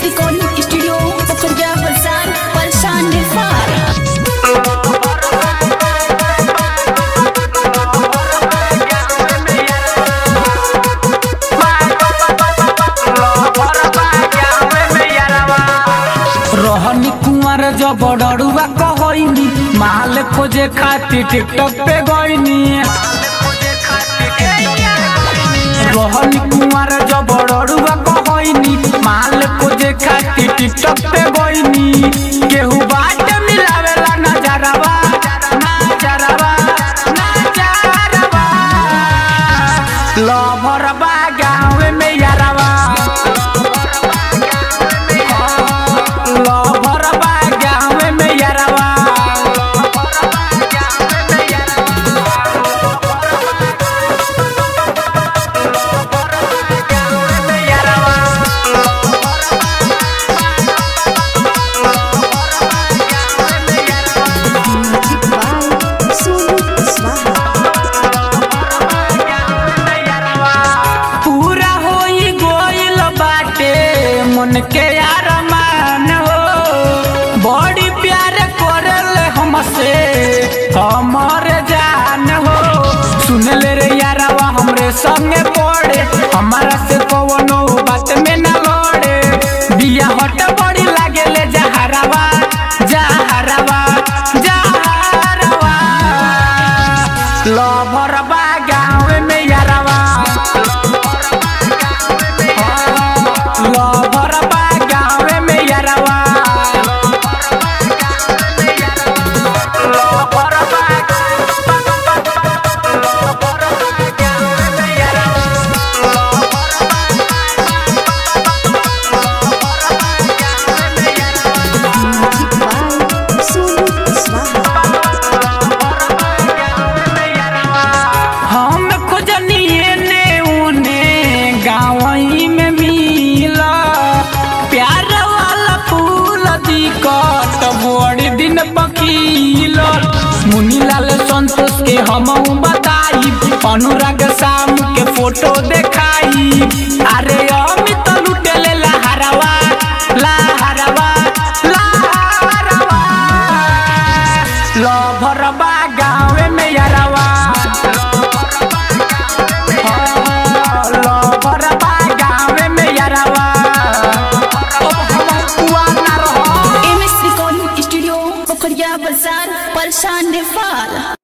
Recording Studio Pekerja Besar Persan Defar रहनी कुंवर जब डरुआ कहनी माल खोजे खातिर टिकटॉक पे गईनी रहनी कुंवर जब डरुआ कहनी माल खोजे खातिर टिकटॉक पे गईनी केहू बाट मिलावेला नजरवा नजरवा नजरवा लभरवा गाँव में यारवा लभरवा गाँव में यारवा Music by Sulu Swaha. पूरा होई गोइल बाटे मन के यार मान हो बड़ी प्यार करल हमसे हमर जान हो सुन ले रे यारवा हमरे संगे पड़े हमारा से कवनो बात में न लड़े बिया हट बड़ी लागे ले जहरवा जहरवा जहरवा लभरवा गाँव में यारवा लभरवा गाँव में यारवा Music by Sulu Swaha. हम खोजनिए ने उने गाँवई में मिला प्यार वाला फूल दिकत बड़ी दिन पकील मुनीलाल संतोष के हम बताई अनुराग शाम के फोटो देखाई अरे अमित लुटेले लहरवा लहरवा लहरवा लभरवा गाँव में यारवा लभरवा गाँव में यारवा अब हम कुआ ना रहो MS Recording Studio Pekerja Besar Persan Defar